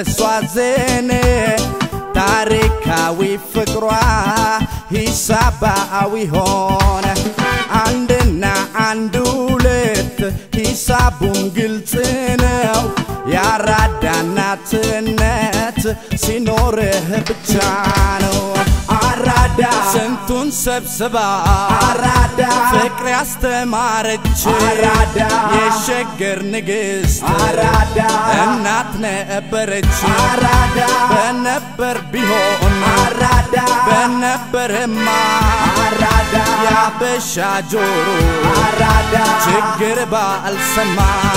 በሷ ዜን ታሪካዊ ፍቅሯ ሂሳባዊ ሆነ አንድና አንድ ሁለት ሂሳቡም ግልጽ ነው ያራዳ እናትነት ሲኖርህ ብቻ ነው አራዳ ስንቱን ሰብስባ አራዳ ፍቅር ያስተማረች አራዳ የሸገር ንግሥት አራዳ እናት ነበረች አራዳ በነበር ቢሆን አራዳ በነበርማ አራዳ ያበሻ ጆሮ አራዳ ችግር ባልሰማ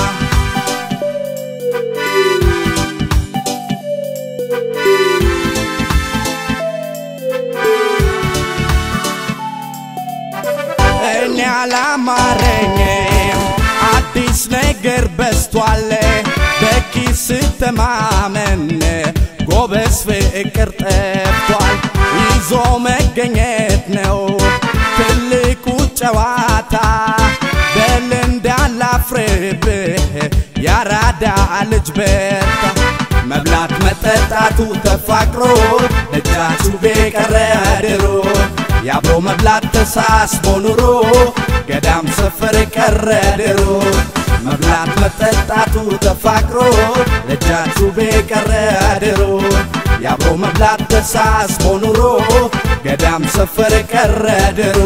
እኔ አላማረኝም አዲስ ነገር በስቷል በኪስ ተማመን ጎበዝ ፍቅር ጠፍቷል ይዞ መገኘት ነው ትልቁ ጨዋታ በል እንዳላፍርብህ ያራዳ ልጅ በርታ መብላት መጠጣቱ ተፋቅሮ ደጃችሁ ቤቀረ ድሮ የአብሮ መብላት ተሳስቦ ኑሮ ገዳም ሰፈር ቀረ ድሮ መብላት መጠጣቱ ተፋቅሮ ደጃችሁ ቤቀረ ድሮ የአብሮ መብላት ተሳስቦ ኑሮ ገዳም ሰፈር ቀረ ድሮ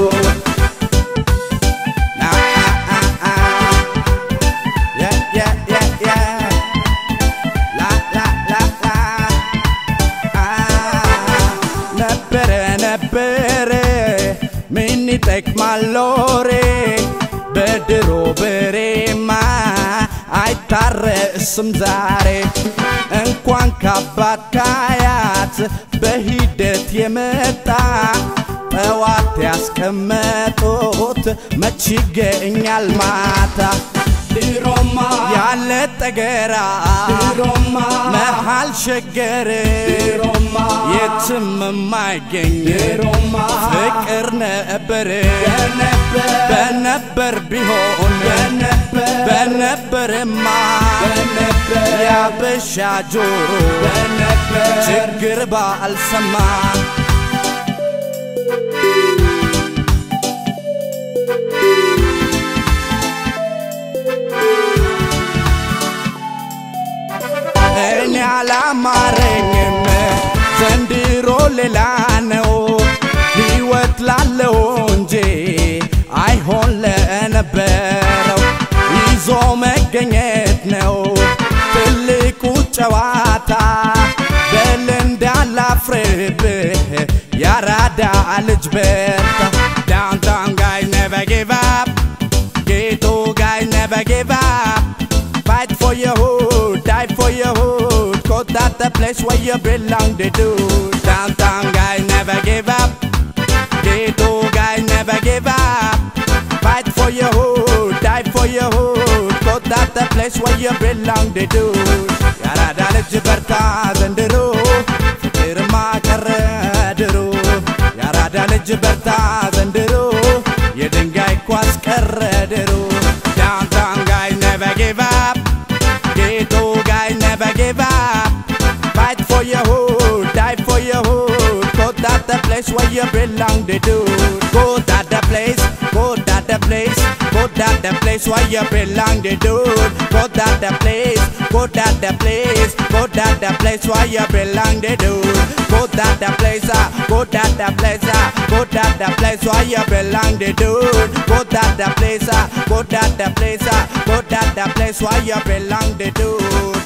ነበረ ነበረ ምን ይጠቅማል ሎሬ በድሮ በሬማ አይታረስም ዛሬ እንኳን ካባት ካያት በሂደት የመጣ ጠዋት ያስቀመጡት መች ይገኛል ማታ ድሮማ ያለ ጠገራ ድሮማ መሃል ሸገር ድሮማ የትም የማይገኝ ድሮማ ፍቅር ነበር በነበር ቢሆን በነበርማ ያበሻ ጆሮ ችግር ባልሰማ እኔ አላማረኝም ዘንድሮ ሌላ ነው ሕይወት ላለው እንጂ አይሆን ለነበረው ይዞ መገኘት ነው ትልቁ ጨዋታ በል እንዳላፍርብህ ያራዳ ልጅ በርታ ዳውንታውን ጋይ never give up ghetto guy never give up fight for your hood die for your hood cause that's the place where you belong to do downtown guy never give up ghetto guy never give up fight for your hood die for your hood cause that's the place where you belong to do ያራዳ ልጅ በርታ ዘንድሮ ፍቅርማ ቀረ ድሮ ያራዳ ልጅ በርታ ዘንድሮ የድንጋይ ኳስ ቀረ ድሮ ዳውንታውን ጋይ never give up ghetto guy never give up fight for your hood die for your hood go that the place where you belong to do go that the place go that the place go that the place where you belong to do go that the place go that the place go that the place where you belong to do go that the place ah go that the place ah go that the place where you belong to do go that the place ah go that the place ah go that the place where you belong to do